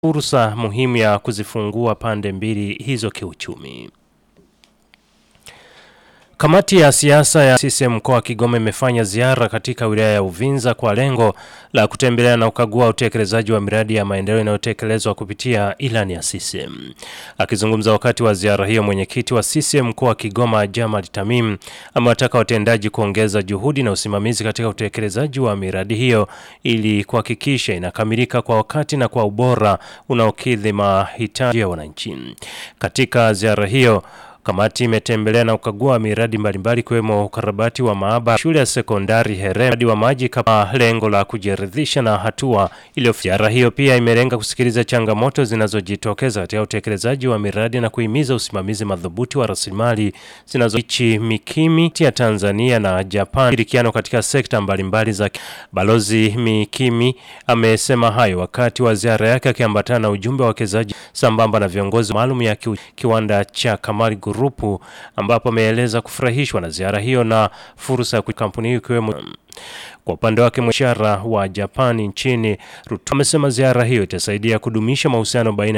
fursa muhimu ya kuzifungua pande mbili hizo kiuchumi. Kamati ya siasa ya CCM mkoa wa Kigoma imefanya ziara katika wilaya ya Uvinza kwa lengo la kutembelea na kukagua utekelezaji wa miradi ya maendeleo inayotekelezwa kupitia ilani ya CCM. Akizungumza wakati wa ziara hiyo, mwenyekiti wa CCM mkoa wa Kigoma Jamal Tamim amewataka watendaji kuongeza juhudi na usimamizi katika utekelezaji wa miradi hiyo ili kuhakikisha inakamilika kwa wakati na kwa ubora unaokidhi mahitaji ya wananchi. Katika ziara hiyo Kamati imetembelea na kukagua miradi mbalimbali ikiwemo ukarabati wa maabara shule ya sekondari Here, mradi wa maji kama lengo la kujiridhisha na hatua iliyofikiwa. Ziara hiyo pia imelenga kusikiliza changamoto zinazojitokeza katika utekelezaji wa miradi na kuhimiza usimamizi madhubuti wa rasilimali zinazoichi Mikimi ya Tanzania na Japan shirikiano katika sekta mbalimbali za. Balozi Mikimi amesema hayo wakati wa ziara yake akiambatana na ujumbe wa wawekezaji sambamba na viongozi maalum ya kiwanda cha Kamari Grupu ambapo ameeleza kufurahishwa na ziara hiyo na fursa ya kampuni hiyo ikiwemo. Kwa upande wake mwishara wa Japani nchini Ruto amesema ziara hiyo itasaidia kudumisha mahusiano baina